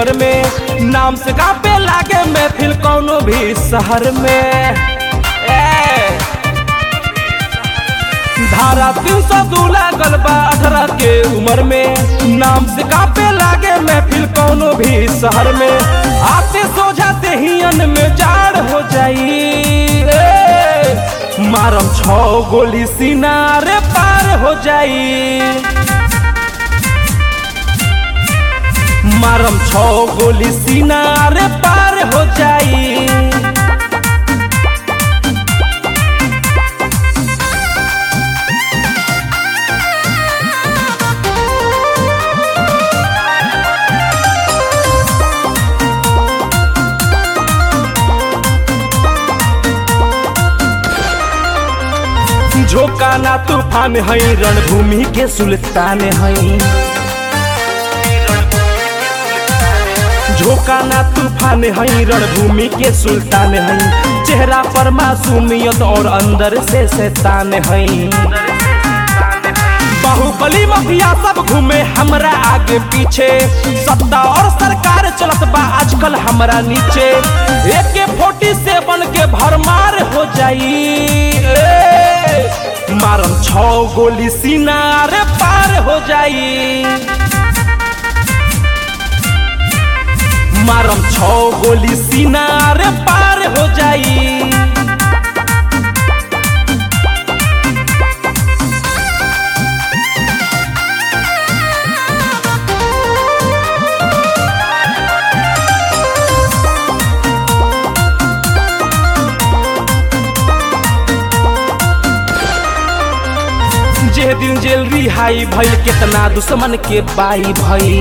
उम्र में नाम से कापे लागे महफिल कौनो भी शहर में ए, धारा तीन सौ दू लागल बा अठारह के उम्र में नाम से कापे लागे महफिल कौनो भी शहर में आते सो जाते ही अन में जाड़ हो जाई ए, मारम छो गोली सीना रे पार हो जाई मारम छो गोली सीना रे पार हो जाई झोंका ना तूफान है रणभूमि के सुल्तान है झोंका ना तूफान है रणभूमि के सुल्तान है चेहरा पर मासूमियत और अंदर से शैतान है बाहुबली माफिया सब घूमे हमरा आगे पीछे सत्ता और सरकार चलत बा आजकल हमरा नीचे एक फोर्टी सेवन के भरमार हो जाई ए, मारम छो गोली सीना रे पार हो जाई मारम छो गोली सीना रे पार हो जाई जे दिन जेल रिहाई भइल केतना दुश्मन के बाई भइल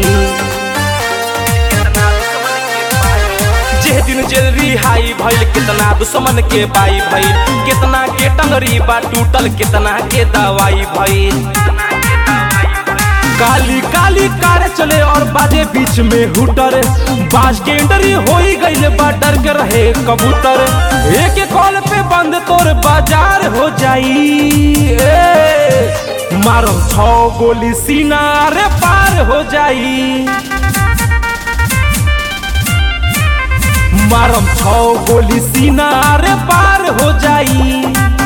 जे दिन जेल रिहाई भइल कितना दुश्मन के बाई भइल कितना के टंगरी बा टूटल कितना के दवाई भइल काली काली कार चले और बाजे बीच में हुटर बाज के एंट्री हो ही गई बा डर के रहे कबूतर एक एक कॉल पे बंद तोर बाजार हो जाई ए, मारम छो गोली सीना रे पार हो जाई मारम छो गोली सीना रे पार हो जाई